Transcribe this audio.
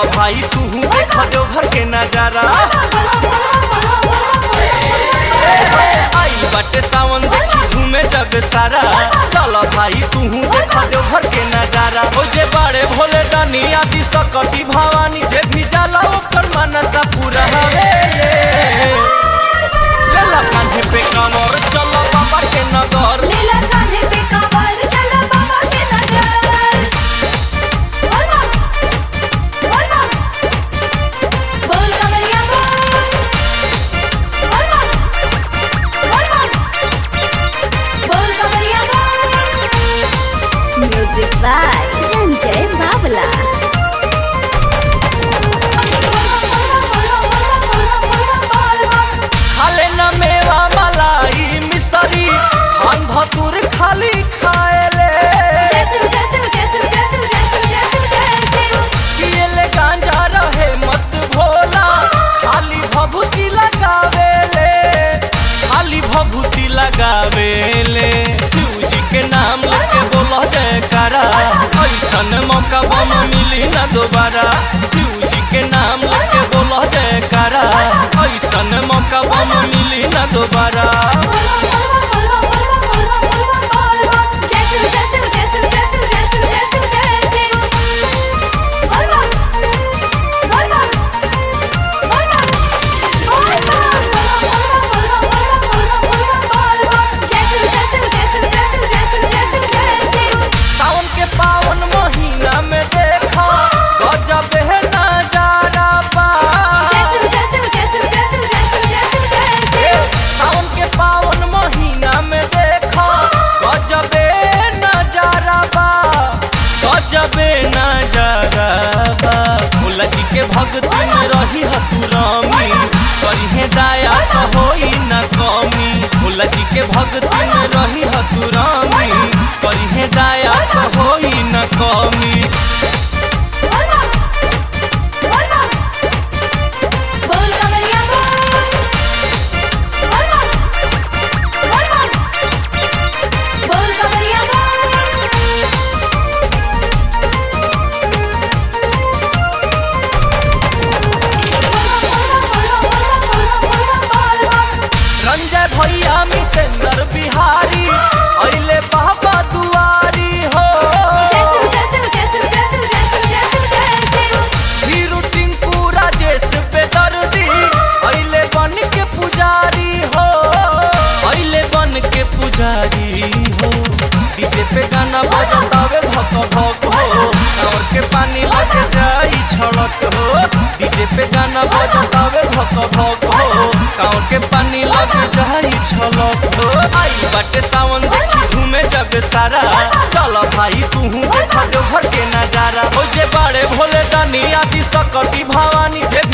भाई तू देख देवघर के नजारा आई बाटे सावन देखी झूमे जग सारा चल भाई तू देख देवघर के नजारा ओ जे बाड़े भोले दानी आदि सकती भवानी जे भी जाला ओकर मनसा पूरा हवे लेला कांधे पे कांवर चल बाबा के नगर लीला कांधे पे कांवर चला बाबा के नगर बोल बम बोल बम बोल कमरिया बोल बोल बम बोल बम बोल कमरिया बोल म्यूजिक बाय रंजय बावला खाले न मेवा मलाई मिसरी खान भतुर खाली खाएले पिएले गांजा रहे मस्त भोला खाली भभूति लगावेले खाली भभूति लगावेले शिव जी के नाम लेके बोलो जयकारा ऐसन मौका बम मिली ना दोबारा शिव जी के नाम लेके बोलो जयकारा ऐसन मौका बम मिली ना दोबारा सावन के पावन महीना में देखा गजब है नजारा बा सावन के पावन महीना में देखा गजबे नजारा बा गजबे नजारा बा भोला जी के भक्ति में रही हतुरामी करिहे दाया तो होई न कमी भोला जी के भक्ति में रही हतुरामी करिहे दाया तो होई न कमी बोल कमरिया बोल बोल बम बोल बम बोल कमरिया बोल रंजय भैया मितेंद्र बिहारी अइले बाबा दुआरी हो हीरू टिंकू राजेश बेदर्दी अइले बन के पुजारी हो अइले बन के पुजारी हो डीजे पे गाना बजतावे भक भक हो और के पानी लग जाई छड़क हो डीजे पे गाना बजतावे भक भक हो कांवर के पानी लग जाई छलक हो आई बाटे सावन देखी झूमे जग सारा चल भाई तू देख देवघर के नजारा हो जे बाड़े भोले दानी आदि सकती भवानी जे